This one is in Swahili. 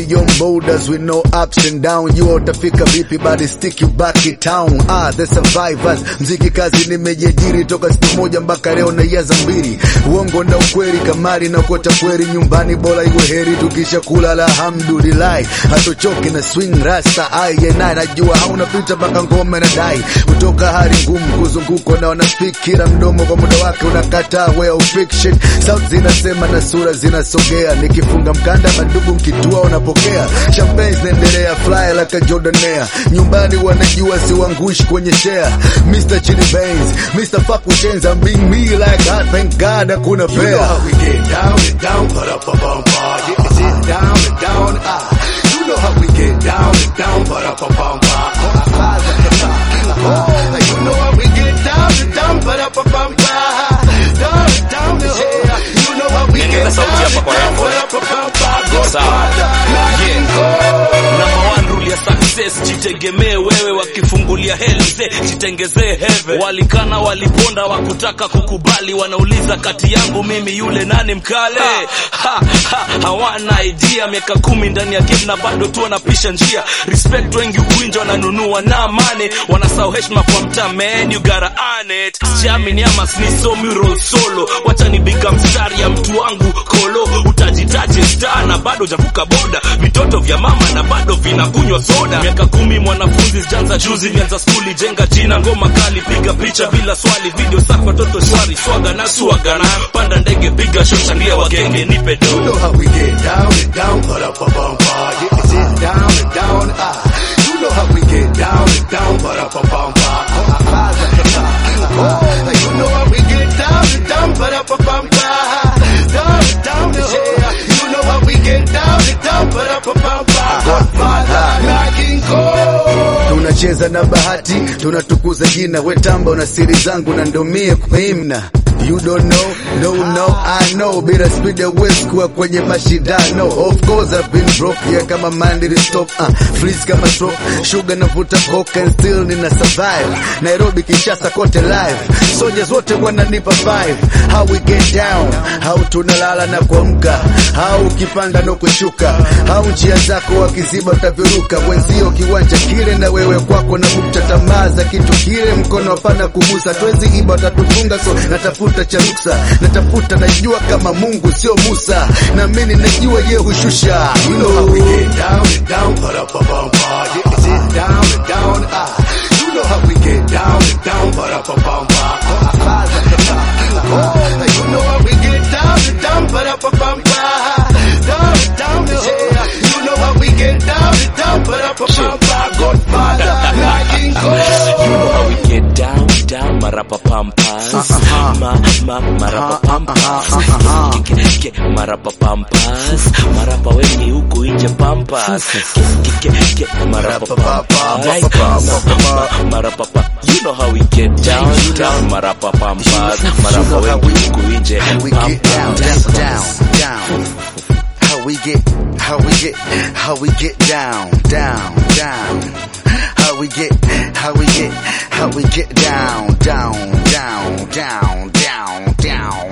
beyond borders with no ups and down. You utafika vipi bali stick you back in town. Ah, the survivors. Mziki kazi nimejiajiri toka siku moja mpaka leo na yaza mbili. Uongo na ukweli kamari na kota kweli nyumbani bora iwe heri tukisha kula alhamdulillah. Hatochoki na swing rasta aye naye najua hauna pita mpaka ngoma na dai. Kutoka hali ngumu kuzunguko na wanafikira mdomo kwa muda wake unakataa way of fiction. Sauti zinasema na sura zinasogea nikifunga mkanda mandugu mkitua unapokea champagne zinaendelea fly like a Jordanaire nyumbani wanajua siwangushi kwenye share Mr. Chili Benz Mr. Fuck with chains I'm being me like God thank God hakuna You know fair how we get down and down, put up a bumper. Yeah, it's it down and down. Ah, you know how we get down and down, put up a bumper. Oh, you know how we get down and down, put up a bumper. Down and down, yeah. You know how we Niongeza get sauti down hapa and kwa down, headphone. put up a bumper. Go Sawa. Yeah. Number one rule ya success, jitegemee wewe, wakifungulia helze jitengezee heve. Walikana waliponda, wakutaka kukubali, wanauliza kati yangu mimi yule nani mkale? Ha, ha, hawana idea, miaka kumi ndani ya game na bado tu wanapisha njia. Respect wengi uwinja wananunua na mane, wanasahau heshima kwa mtaa, man you gotta earn it. Siamini ama sinisomi roll solo, wacha nibiga mstari ya mtu wangu kolo, utajitaje star na bado javuka boda, vitoto vya mama na bado vinakunywa soda. Miaka kumi mwanafunzi sijanza juzi, nianza skuli, jenga jina, ngoma kali, piga picha bila swali, video safi, watoto shwari, swaga na swaga na panda ndege, piga show, shangilia wagenge, nipe You do know how we get down and down, put up a bumper. Yeah, it's it down and down. Ah, you know how we get down and down, put up a bumper. Oh, you know how we get down and down, put up a bumper. Down and down, yeah. You know how we get down and down, put up a bumper. Godfather, knocking call. tunacheza na bahati tunatukuza jina wetamba una siri zangu na ndomie kuimna You don't know, no, no, I know Bila speed ya west kuwa kwenye mashindano Of course I've been broke, yeah kama mandiri stop uh, Freeze kama stroke, sugar navuta coke and still nina survive Nairobi Kinshasa kote live Soldiers wote wananipa five How we get down, how tunalala na kuamka How ukipanda na kushuka How njia zako wakiziba utaviruka Wenzio kiwanja kile na wewe kwako na bukta tamaa za kitu kile mkono hapana kugusa twezi iba watatufunga so natafuta cha ruksa natafuta najua kama Mungu sio Musa na mimi najua ye hushusha you You know how we know get down and down, put up a bumper. Yeah, it's it down and down. Ah, you know how we get down and down, put up a bumper. Oh, you know how we get down and down, put up a bumper. Down and down, yeah. You know how we get down and down, put up a bumper. Godfather, knocking call. You know how we get down, down, marapa pampas. Ma, ma, marapa pampas. Ke, ke, ke, marapa pampas. Marapa wengi huku nje pampas. Ke, ke, ke, ke, marapa pampas. Ma, ma, marapa pa. You know how we get down, down, marapa pampas. Marapa wengi huku nje how we get down down down down how we get how we get how we get down down down how we get how we get how we get down down down down down down